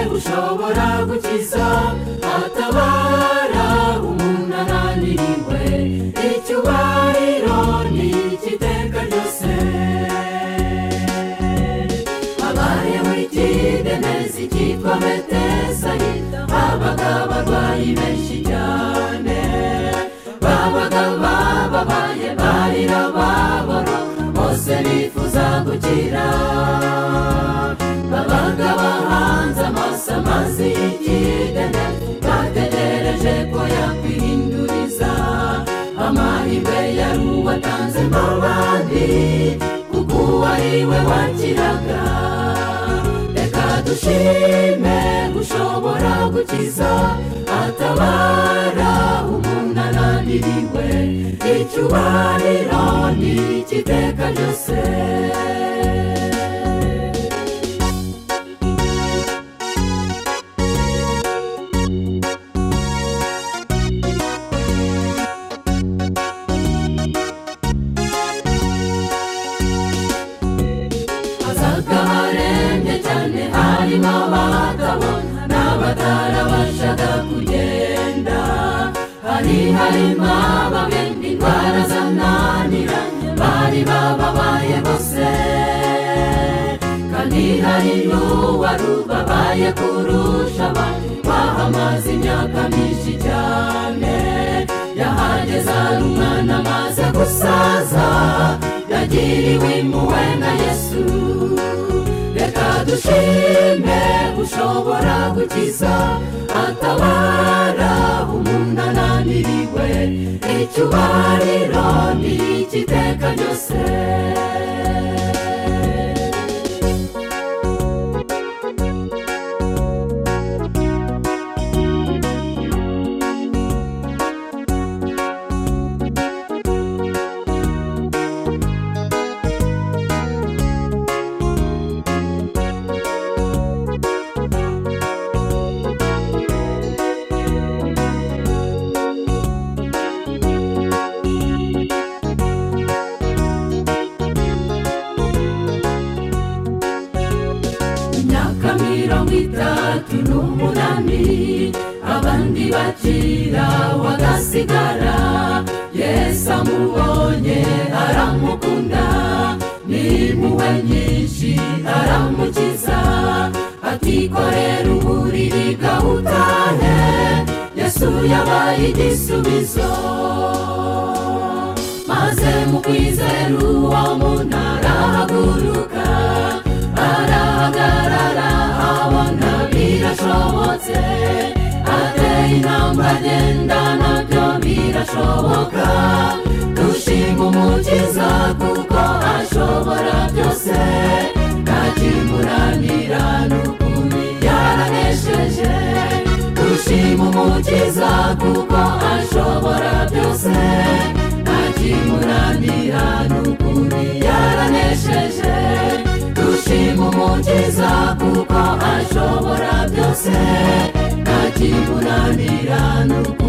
ashobora gukiza atabara umuntu ananiriwe icyubahiro ni icy'iteka ryose habayeho ikidendezi cyitwa betesayida habaga abarwayi benshi cyane babaga bababaye barira babora bose bifuza gukira babaga bahanze amaso amazi y'ikidene bategereje ko yakwihinduriza amahirwe yari uwatanze mu bandi kuko uwo ari we wakiraga reka dushime ushobora gukiza atabara umuntu ananiriwe icyubahiro ni icy'iteka ryose hazaga harembye cyane harimo abagabo n'abatarabashaga kugenda hari harimo ababemba indwara zananira bari bababaye bose kandi hari n'uwari ubabaye kurusha abandi bahamaze imyaka myinshi cyane yahageze ari umwana amaze gusaza yagiriwe impuhwe na yesu reka dushime ushobora gukiza atabara umuntu ananiriwe icyubahiro ni icy'iteka ryose imyaka mirongo itatu n'umunani abandi bakira wagasigara yesu amubonye aramukunda n'impuhwe nyinshi aramukiza atikorera uburiri gahutahe yesu yabaye igisubizo maze mu kwizera uwo muntu arahaguruka arahagarara abona birashobotse ateye intambwe agenda nabyo birashoboka dushima umukiza kuko ashobora byose nta kimuranira n'ukuntu yaranesheje dushima umukiza kuko ashobora byose akimuranira n'ukuntu yaranesheje dushima umukiza kuko ashobora byose akimuranira n'ukuntu